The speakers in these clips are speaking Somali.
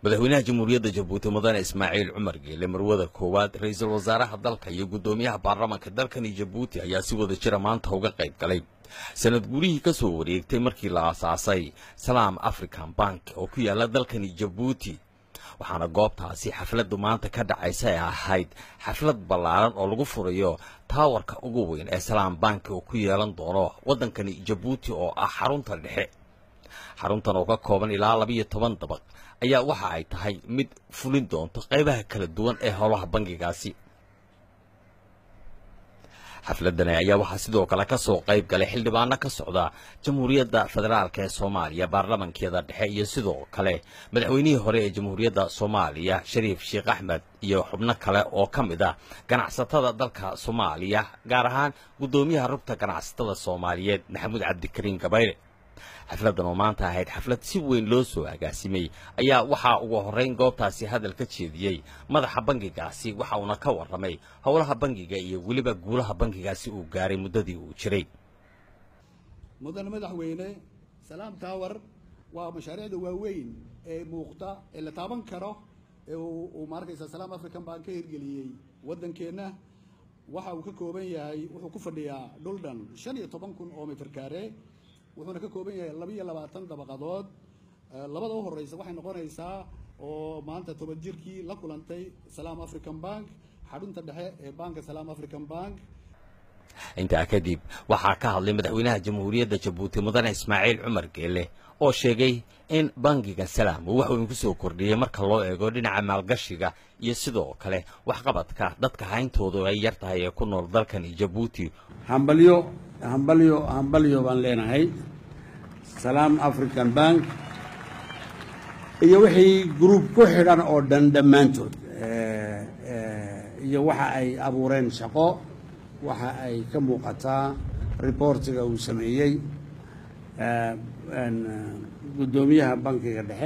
madaxweynaha jamhuuriyadda jabuuti mudane ismaaciil cumar geele marwada koowaad ra-iisul wasaaraha dalka iyo guddoomiyaha baarlamaanka dalkani jabuuti ayaa si wada jira maanta uga qayb galay sanad gurihii ka soo wareegtay markii la aasaasay salaam african bank oo ku yaala dalkani jabuuti waxaana goobtaasi xafladdu maanta ka dhacaysa ay ahayd xaflad ballaaran oo lagu furayo taawarka ugu weyn ee salaam bank oo ku yeelan doono waddankani jabuuti oo ah xarunta dhexe xaruntan oo ka kooban ilaa labiiyo toban dabaq ayaa waxa ay tahay mid fulin doonto qaybaha kala duwan ee howlaha bangigaasi xafladani ayaa waxaa sidoo kale ka soo qayb galay xildhibaano ka socda jamhuuriyadda federaalk ee soomaaliya baarlamankeeda dhexe iyo sidoo kale madaxweynihii hore ee jamhuuriyadda soomaaliya shariif sheekh axmed iyo xubno kale oo ka mid ah ganacsatada dalka soomaaliya gaar ahaan guddoomiyaha rugta ganacsatada soomaaliyeed maxamuud cabdikariin gabayre xafladdan oo maanta ahayd xaflad si weyn loo soo agaasimay ayaa waxaa ugu horrayn goobtaasi hadal ka jeediyey madaxa bangigaasi waxa uuna ka warramay howlaha bangiga iyo weliba guulaha bangigaasi uu gaaray muddadii uu jiray mudane madaxweyne salaam tower waa mashaariicda waaweyn ee muuqda ee la taaban karo ee uu maarkaysa salaam african baan ka hirgeliyey waddankeenna waxa uu ka kooban yahay wuxuu ku fadhiyaa dhul dhan shan iyo toban kun oo mitir kaare wuxuuna ka kooban yahay labaiyo labaatan dabaqadood labada u horeysa waxay noqonaysaa oo maanta toban jirkii la kulantay salaam african bank xarunta dhexe ee banka salaam african bank intaa kadib waxaa ka hadlay madaxweynaha jamhuuriyadda jabuuti mudane ismaaciil cumar geele oo sheegay in bangiga salaam uu wax weyn ku soo kordhiyey marka loo eego dhinaca maalgashiga iyo sidoo kale waxqabadka dadka hayntoodu ay yar tahay ee ku nool dalkani jabuuti hambalyo hambalyo hambalyo baan leenahay salaam african bank iyo wixii gruub ku xidhan oo dhan dhammaantood iyo waxa ay abuureen shaqo waxa ay ka muuqataa reportiga uu sameeyey guddoomiyaha bankiga dhexe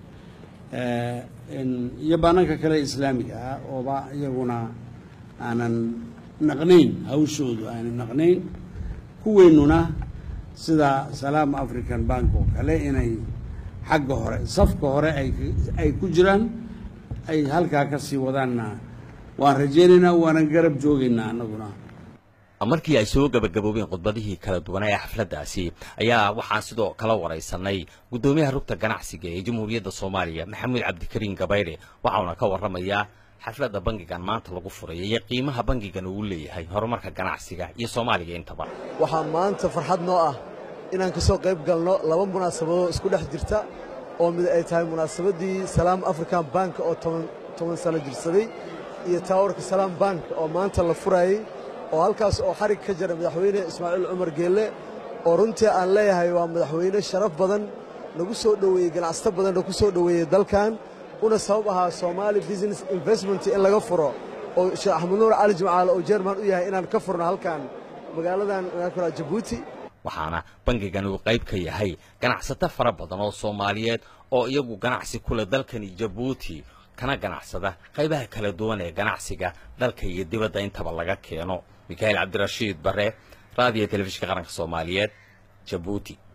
iyo bananka kale islaamiga ah ooba iyaguna aanan naqnayn hawshoodu aanan naqnayn kuweynuna sida salaam african bank oo kale inay xagga hore safka hore ay ku jiraan ay halkaa ka sii wadaanna waan rajaynaynaa waanan garab joogaynaa annaguna markii ay soo gabagaboobeen khudbadihii kala duwanaa ee xafladdaasi ayaa waxaan sidoo kala waraysanay guddoomiyaha rugta ganacsiga ee jamhuuriyadda soomaaliya maxamuud cabdikariin gabayre waxauna ka warramayaa xafladda bangigan maanta lagu furaya iyo qiimaha bangigan uu leeyahay horumarka ganacsiga iyo soomaaliga intaba waxaa maanta farxad noo ah inaan ka soo qayb galno laba munaasabadood isku dhex jirta oo mid ay tahay munaasabaddii salaam african bank oo toban sano jirsaday iyo taawarka salaam bank oo maanta la furayey oo halkaas oo xarig ka jira madaxweyne ismaaciil cumar geelle oo runtii aan leeyahay waa madaxweyne sharaf badan nagu soo dhoweeyey ganacsato badan nagu soo dhoweeyey dalkan una sabab ahaa somaali business investment in laga furo oo sheekh axmed nuur cali jimcaale oo jerman u yahay inaan ka furno halkan magaaladan jabuuti waxaana bangigan uu qayb ka yahay ganacsato fara badan oo soomaaliyeed oo iyagu ganacsi kule dalkani jabuuti kana ganacsada qaybaha kala duwan ee ganacsiga dalka iyo dibadda intaba laga keeno mikhail cabdirashiid bare raadiyo telefishinka qaranka soomaaliyeed jabuuti